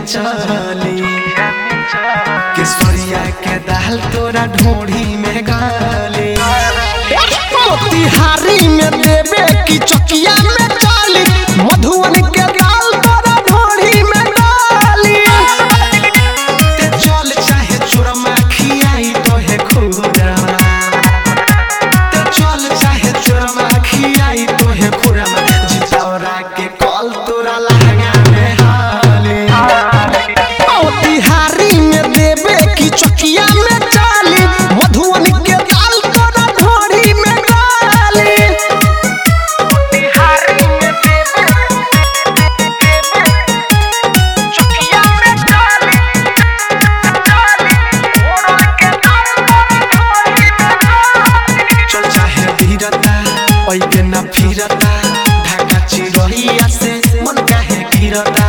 चली केसरिया के दाल तोरा ढोढ़ी में गाली मोतिहारी में देवे की चकिया में चाली मधुबन के दाल तोरा ढोरी में डाली ते चल चाहे चोरमा खियाई तो है खुरमा ते चल चाहे चोरमा खियाई तो है खुरमा जितौरा के कल तोरा लहंगा में हाली मोतिहारी में देवे की चकिया में चाली मधुबन के दाल तोरा ढोरी में डाली चल चाहे धीरता ओइबे न फिरता ढाका चिरहिया से मन काहे गिरता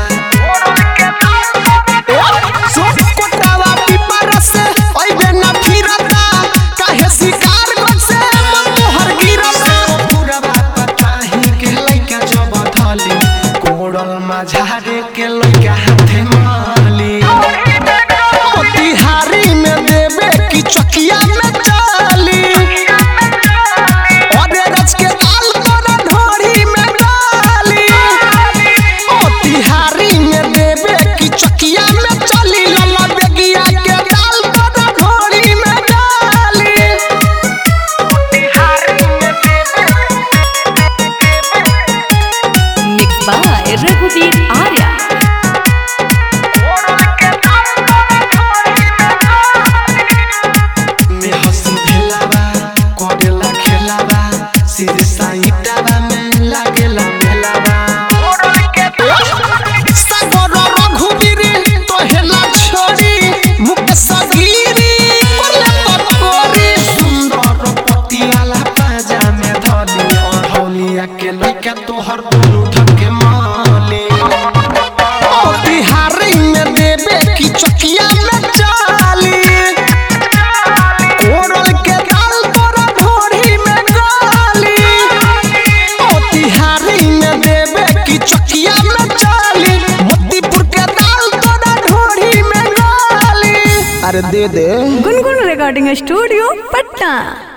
सब कोटावा पिपरा से ओइबे न फिरता काहे शिकार कर से मन तोहर गिरता पुरवा पताही के लइका जब धली कोड़ल माझारे के लइका हाथे माली मोतिहारी में देवे की चकिया में चाली अरे रच के दाल तोरा ढोरी में डाली मोतिहारी में देवे की चकिया में चाली लला बेगिया के दाल तोरा ढोरी में डाली Mixed by Raghuveer Arya. में हंसी भेलावा करेला खेलावा सिर साईटावा में लागेला मेलावा सागर रघुवीर तोहेला छोड़ी मुकेश गिरी कोले पकोरी सुंदर पतियाला पाजा में धली अढ़ौलिया के लइका तोहर दुनु ढके माली बिहारी में देवे की चकिया में चाली कोरल के दाल तोरा ढोरी में गाली ओ तिहारी में देवे की चकिया में चाली मोतीपुर के दाल तोरा ढोरी में गाली अरे दे दे गुनगुन रिकॉर्डिंग स्टूडियो पटना